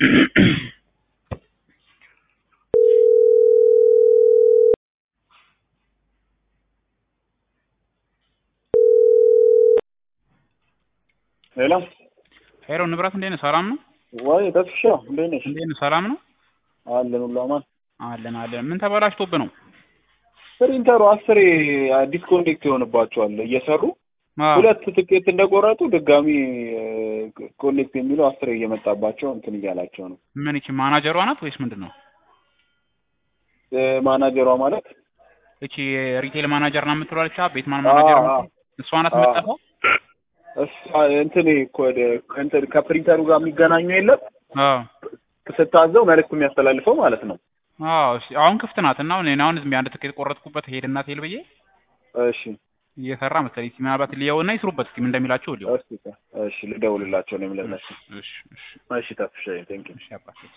ሄሎ ሄሎ ንብረት እንዴት ነህ? ሰላም ነው ወይ ተስፍሻ እንዴት ነሽ? እንዴት ነህ? ሰላም ነው አለን ሁሉ አማን። አለን አለን። ምን ተበላሽቶብህ ነው? ፕሪንተሩ አስሬ ዲስኮኔክት ይሆንባቸዋል እየሰሩ አዎ። ሁለት ትኬት እንደቆረጡ ድጋሚ ኮኔክት የሚለው አስሬ እየመጣባቸው እንትን እያላቸው ነው። ምን ይቺ ማናጀሯ ናት ወይስ ምንድን ነው? እ ማናጀሯ ማለት እቺ ሪቴል ማናጀር ናት የምትለው አለች ቤት ማን ማናጀር አዎ፣ ናት? እሷ ናት አዎ። የምትጠፋው? እሷ እንትን ኮድ እንትን ከፕሪንተሩ ጋር የሚገናኙ የለም አዎ ስታዘው መልዕክት የሚያስተላልፈው ማለት ነው። አዎ። እሺ፣ አሁን ክፍት ናት እና እኔ አሁን ዝም ብዬ አንድ ትኬት ቆረጥኩበት ሄድና ቴል ብዬ እሺ እየሰራ መሰለኝ። እስኪ ምናልባት ሊየውና ይስሩበት እስኪ ምን እንደሚላቸው ሊየው። እሺ እሺ ልደውልላቸው ነው የምለላቸው። እሺ እሺ እሺ ተስፍሻ ቴንኪው እሺ አባቴ